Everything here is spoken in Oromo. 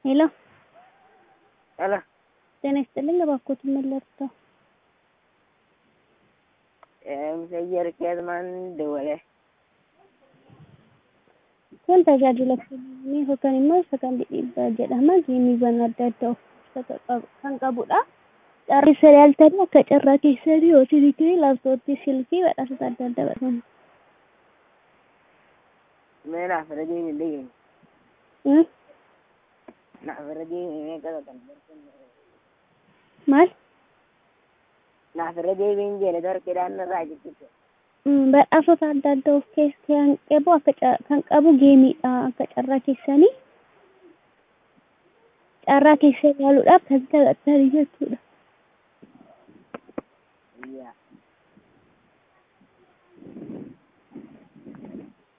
ሄሎ ሄሎ ጤና ይስጥልኝ። እባክዎትን ምን ልርዳው? Musayyar Kezman Dole. Kun tajaajila kennuu yookaan immoo sagantii dhiibbaa jedhama. Geemiiwwan adda addaa of keessaa kan qabudha. Carraa yaaltanii akka carraa keessanii hojii fi laaptooppii silkii badhaasota adda addaa badhaafamu. Mee naaf irra deebiin deebiin. Hmm? Naaf irra deebiin mee qabatan. Maal? Naaf irra deebiin jedhe dorqidhaan irraa jechuudha. Hmm, Badhaasota adda addaa of keessaa kan qabu akka ca- kan qabu geemiidha. Akka carraa keessanii carraa keessa yaaluudhaaf kan tajaajilanii jechuudha. Yaa.